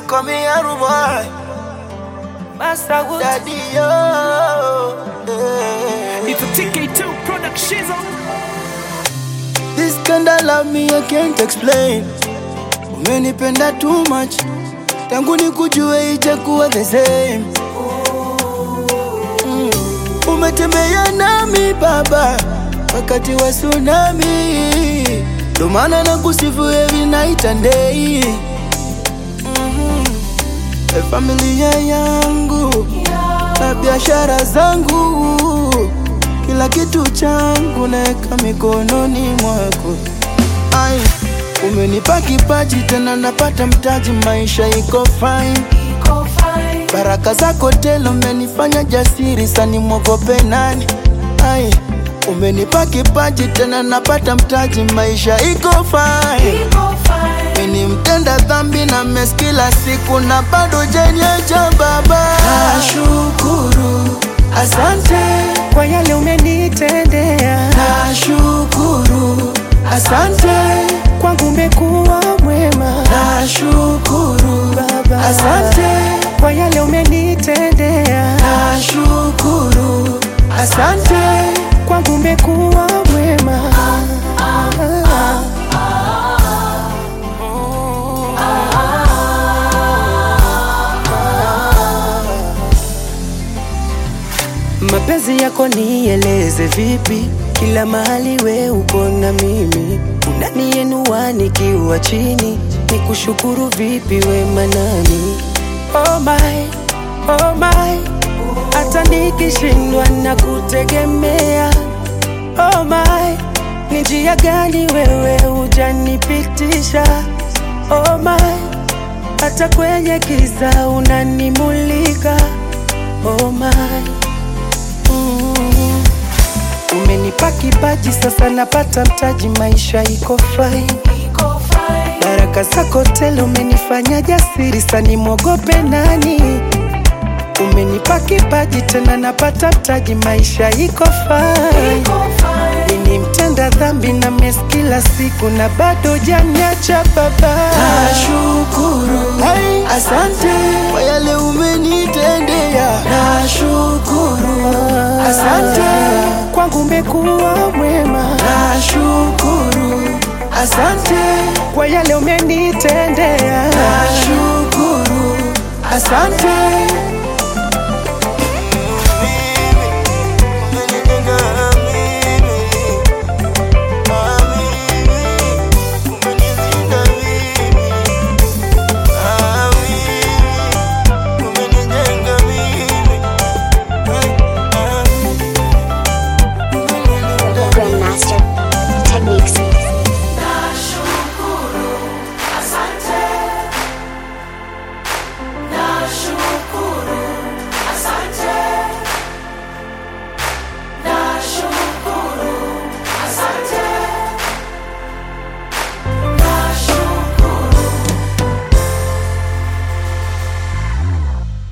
call me Aru boy, Master Wood. daddy yo. Yeah. It's a TK2 production. This kind of love me I can't explain. Umenipenda too much, tangu nikujue ijakuwa the same. Mm. Umetembea nami baba, wakati wa tsunami, ndo maana nakusifu every night and day. Mhm. E familia yangu na biashara zangu, kila kitu changu naeka mikononi mwako. Ai, umenipa kipaji tena napata mtaji, maisha iko fine. Baraka zako tele umenifanya jasiri, sani mwogope nani? Ai, umenipa kipaji tena napata mtaji, maisha iko fine. Mimi mtenda dhambi na mes kila siku na bado janiacha baba. Nashukuru, asante Kwa yale umenitendea, Nashukuru, asante, kwangu umekuwa mwema nashukuru, Baba. asante, Kwa yale umenitendea, nashukuru, asante, kwangu umekuwa mwema Mapenzi yako nieleze vipi? Kila mahali we uko na mimi, unaniinua nikiwa chini, nikushukuru vipi we manani? Oh my, oh my, hata nikishindwa na kutegemea. Oh my, ni njia gani wewe hujanipitisha? Oh my, hata kwenye giza unanimulika. Oh my Mm. Umenipa kipaji sasa napata mtaji, maisha iko fine. Baraka zako tele umenifanya jasiri, sani mwogope nani? Umenipa kipaji tena napata mtaji, maisha iko fine. Mimi mtenda dhambi na mes kila siku na bado janiacha baba. nashukuru, Hey. asante kwa yale umenitendea, nashukuru, asante, Kwangu umekuwa mwema nashukuru, asante, kwa yale umenitendea. nashukuru, asante,